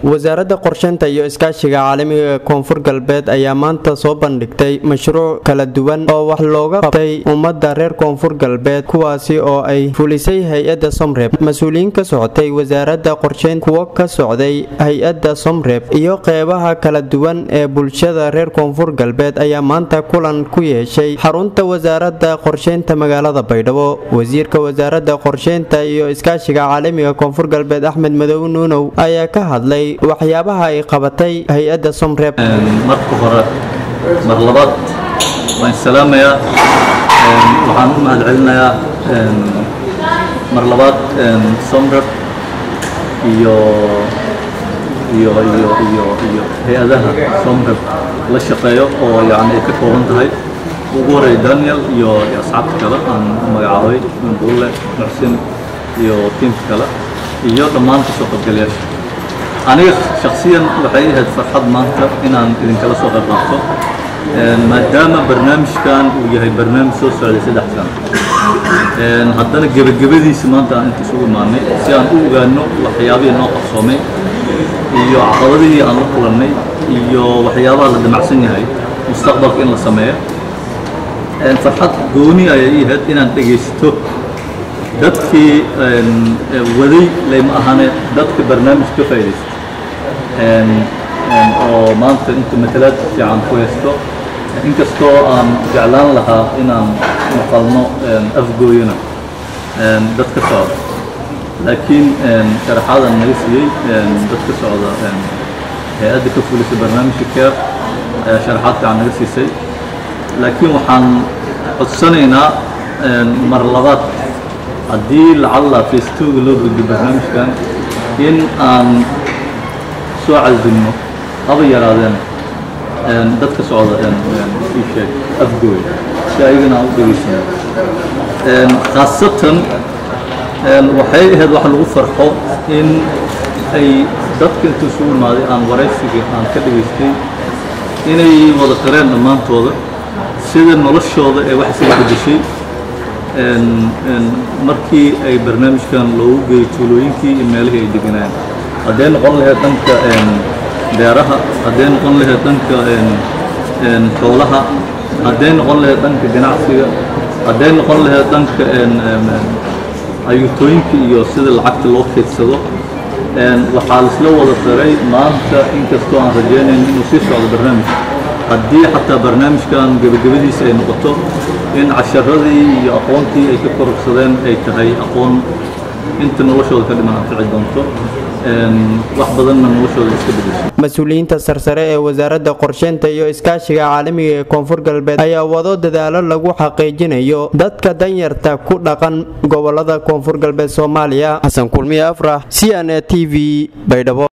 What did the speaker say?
wasaaradda qorsheynta iyo iskaashiga caalamiga ee koonfur galbeed ayaa maanta soo bandhigtay mashruuc kala duwan oo wax looga qabtay ummadda reer koonfur galbeed kuwaasi oo ay fulisay hay-adda somreb mas-uuliyiin ka socotay wasaaradda qorsheyn kuwo ka socday hay-adda somreb iyo qeybaha kala duwan ee bulshada reer koonfur galbeed ayaa maanta kulan ku yeeshay xarunta wasaaradda qorsheynta magaalada baydhabo wasiirka wasaaradda qorsheynta iyo iskaashiga caalamiga koonfur galbeed axmed madow nuunow ayaa ka hadlay waxyaabaha ay qabatay hay-adda somreb marka hore mar labaad waan salaamayaa waxaan u mahadcelinayaa mar labaad somreb iyo iyo iyo iyo iyo hay-adaha somreb la shaqeeyo oo yani ay ka kooban tahay ugu horeey daniel iyo asxaabta kale aan magacaabay bulle muxsin iyo tiimka kale iyo dhammaan kasoo qaybgalayaasha aniga shaksiyan waxay ahayd farxad maanta inaan idinkala soo qayb qaato maadaama barnaamijkan uu yahay barnaamij soo socday saddex sano haddana gebagabadiisa maanta aan inta isugu imaanay si aan u ogaano waxyaabihii noo qabsoomay iyo caqabadihii aan la kulannay iyo waxyaabaha la damacsan yahay mustaqbalka in la sameeyo farxad gooni ayay ii ahayd inaan dhegaysto dadkii waday layma ahane dadka barnaamij ka faa'idaystay oo maanta inta matalaad fiican ku haysto inkastoo aan jeclaan lahaa inaan maqalno afgooyana dad ka socda laakiin sharaxaadan naga siiyey dad ka socda hay-adda ka fulisay barnaamijka care ayaa sharaxaad fiican naga siisay laakiin waxaan codsanaynaa mar labaad haddii lacalla facebooka loo gudbo barnaamijkan in aan soo casilno haba yaraadeen dad ka socda ii sheeg afgooy si ayagana aan u dhegaysano khaasatan waxay ahayd wax lagu farxo in ay dadka intuu isugu imaaday aan waraysiga aan ka dhegaystay inay wada qareen dhammaantooda sida noloshooda ee wax isaga bedeshay markii ay barnaamijkan loogu geeyey tuulooyinkii iyo meelihii ay deganaan hadday noqon lahayd dhanka beeraha hadday noqon lahayd dhanka xoolaha hadday noqon lahayd dhanka ganacsiga hadday noqon lahayd dhanka ayuutooyinka iyo sida lacagta loo keydsado waxaa laisla wada daray maanta inkastoo aan rajaynayn inuu sii socdo barnaamij haddii xataa barnaamijkan gebagabadiisa ay noqoto in casharadii iyo aqoontii ay ka kororsadeen ay tahay aqoon inta noloshooda ka dhiman anfici doonto wax badanna noloshooda iska bedesho mas-uuliyiinta sarsare ee wasaaradda qorsheynta iyo iskaashiga caalamiga ee koonfur galbeed ayaa wado dadaalo lagu xaqiijinayo dadka danyarta ku dhaqan gobolada koonfur galbeed soomaaliya xasan kulmiye afrax c n a t v baydhabo